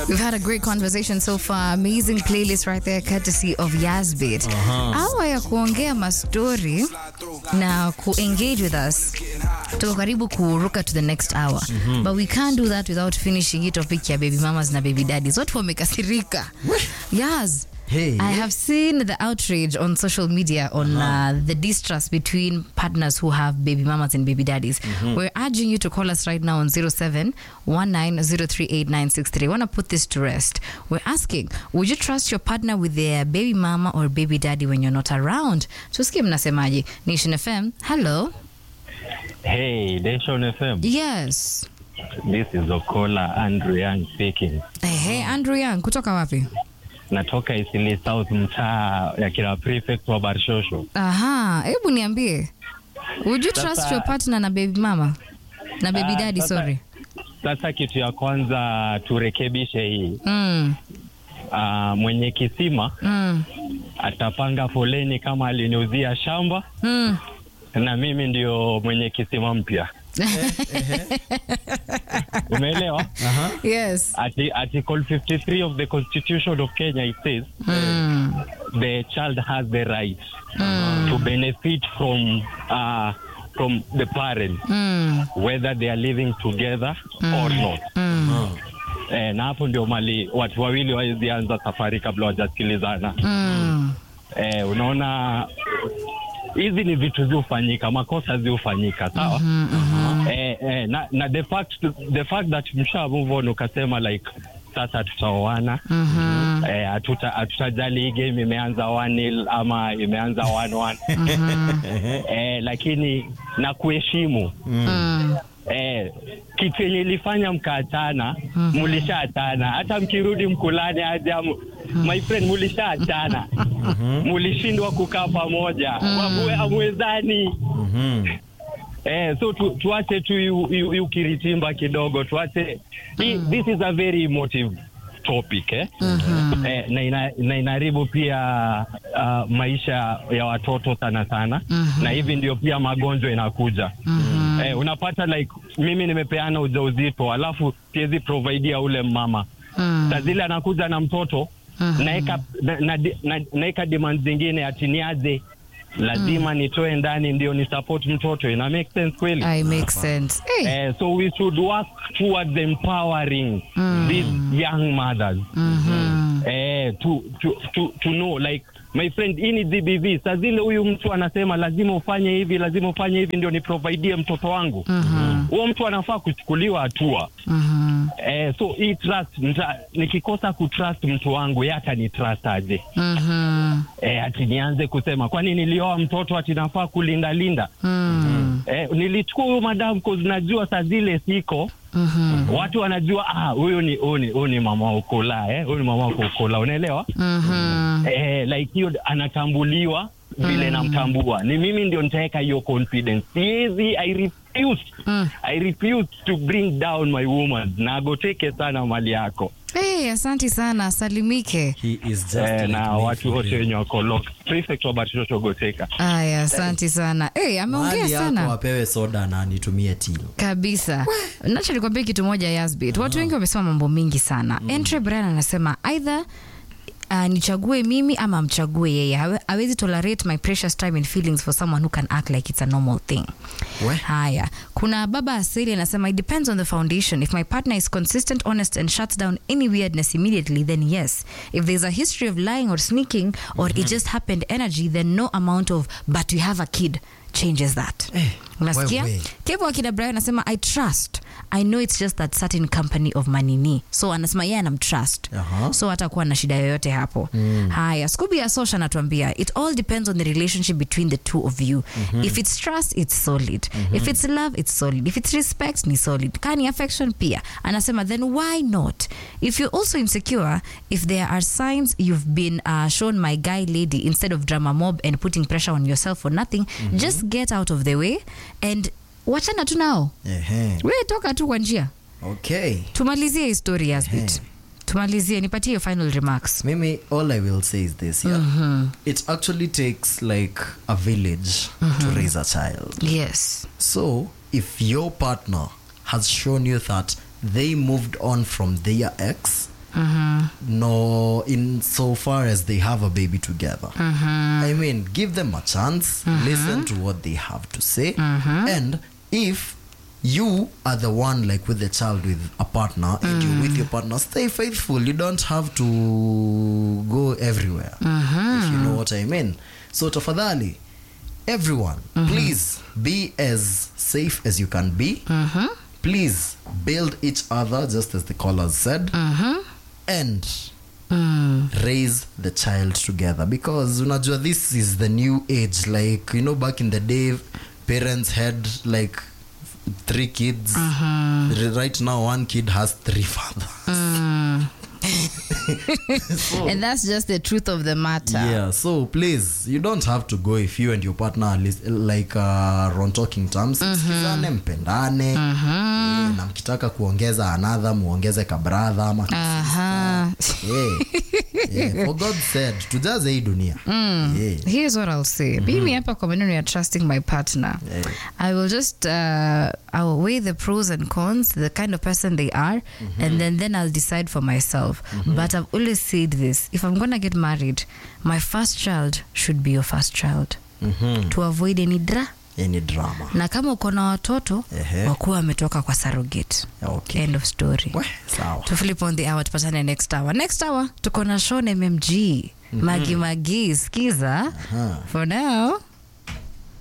We've had a great conversation so far. Amazing playlist right there, courtesy of Yazbit. Awa ya kuongea mastori na ku-engage with us. Tuko karibu kuruka to the next hour. But we can't do that without finishing hii topic ya baby mamas na baby daddies. Watu wamekasirika. Yaz. Hey. I have seen the outrage on social media on uh, the distrust between partners who have baby mamas and baby daddies. We're urging you to call us right now on 07 1903896 I want to put this to rest. We're asking, would you trust your partner with their baby mama or baby daddy when you're not around? Tusikie mnasemaje. Nation FM, hello. Hey, Nation FM. Yes. This is Okola Andrew Young speaking. Hey, Andrew Young, kutoka wapi? Natoka Isili South, mtaa ya kila prefect wa Barshosho. Aha, hebu niambie. Would you trust Sasa- your partner na baby mama? Na baby Ah, daddy, sasa- sorry. Sasa kitu ya kwanza turekebishe hii. Mm. Uh, mwenye kisima Mm. atapanga foleni kama aliniuzia shamba Mm. na mimi ndio mwenye kisima mpya. Umeelewa? Yes. Arti- Article 53 of the Constitution of Kenya it says Mm. the child has the right to benefit from uh, from the parent Mm. whether they are living together or not. Eh, na hapo ndio mali watu wawili wawezi anza safari kabla wajasikilizana. Mm. Eh, unaona hizi ni vitu ziufanyika, makosa ziufanyika, sawa? eh, eh, na, na the fact the fact that msha move on ukasema like sasa tutaoana Mhm. eh, hatuta hatutajali hii game imeanza 1-0 ama imeanza 1-1 eh, lakini na kuheshimu Mm. eh, kitu yenye ilifanya mkaachana mulishaachana hata mkirudi mkulane aje amu- my friend mulishaachana mulishindwa kukaa pamoja Wamwe- amwezani Eh, so tu, tuache tu yu- yu- yu kiritimba kidogo tuache hii, this is a very emotive topic eh? Eh, na, ina, na inaharibu pia uh, maisha ya watoto sana sana na hivi ndio pia magonjwa inakuja eh, unapata like mimi nimepeana ujauzito alafu siwezi providea ule mama Mm. saa zile anakuja na mtoto naeka na, na, na, naeka demand zingine ati niaje lazima nitoe ndani ndio ni support mtoto ina make sense kweli I make sense. Hey. eh, so we should work towards empowering these young mothers eh, to, to, to, to know like my friend hii ni DBV saa zile huyu mtu anasema lazima ufanye hivi lazima ufanye hivi ndio niprovidie mtoto wangu huo mtu anafaa kuchukuliwa hatua Mhm. eh, so hii trust nita, nikikosa kutrust mtu wangu ye hata ni trust aje Mhm. eh, ati nianze kusema kwani nilioa mtoto ati nafaa kulindalinda Mm. eh, nilichukua huyu madam cause najua saa zile siko Mhm. watu wanajua ah, huyu ni huyu ni huyu ni mama wa ukola eh, huyu ni mama wa ukola unaelewa Mhm. eh, like hiyo anatambuliwa vile namtambua ni mimi ndio nitaweka hiyo confidence siwezi i refuse Mm. i refuse to bring down my woman na agoteke sana mali yako Hey, asante sana, salimike. He is just eh, like na me watu for wote real. wenye wako locked. prefect wa Batistoto goteka Aya, asante sana. Hey, ameongea Mahali yako sana apewe soda na nitumie til kabisa. Nacho nikwambia kitu moja Yasbit. Watu wengi wamesema mambo mingi sana. Entre Brian anasema either Uh, nichague mimi ama amchague yeye Hawe- hawezi tolerate my precious time and feelings for someone who can act like it's a normal thing We. haya kuna baba asili anasema it depends on the foundation if my partner is consistent honest and shuts down any weirdness immediately then yes if there's a history of lying or sneaking or it just happened energy then no amount of but we have a kid changes that Eh, unasikia wewe. kevo akina brian anasema i trust i know it's just that certain company of manini so anasema yeye anamtrust Aha. so hatakuwa na shida yoyote hapo haya skubi ya sosha anatuambia it all depends on the relationship between the two of you if it's trust it's solid if it's love it's solid if it's respect ni solid kani affection pia anasema then why not if you're also insecure if there are signs you've been uh, shown my guy lady instead of drama mob and putting pressure on yourself for nothing just get out of the way and wachana tu nao Ehe. we toka tu kwa njia okay tumalizie histori yasbit Ehe. tumalizie nipatie your final remarks Mimi, all I will say is this, yeah. It actually takes like a village to raise a child. yes So, if your partner has shown you that they moved on from their ex no in so far as they have a baby together i mean give them a chance listen to what they have to say and if you are the one like with the child with a partner and you're with your partner stay faithful you don't have to go everywhere if you know what i mean so tafadhali everyone please be as safe as you can be please build each other just as the callers said and raise the child together because unajua this is the new age like you know back in the day parents had like three kids R- right now one kid has three fathers and that's just the truth of the matter yeah so please you don't have to go if you and your partner are lis- like uh, on talking terms sikizane mpendane Eh, na mkitaka kuongeza another muongeze kabradha ama Aha. yeah. yeah. for god said tujaze hii dunia yeah. here's what i'll say mimi hapa kwa maneno ya trusting my partner Yeah. i will just uh, i will weigh the pros and cons the kind of person they are and then then i'll decide for myself but i've always said this if i'm gonna get married my first child should be your first child Mhm. to avoid any dra any drama na kama uko na watoto Ehe. wakuwa wametoka kwa surrogate okay end of story Weh, sawa to flip on the hour tupatane next hour next hour tuko na shon mmg magi magi skiza for now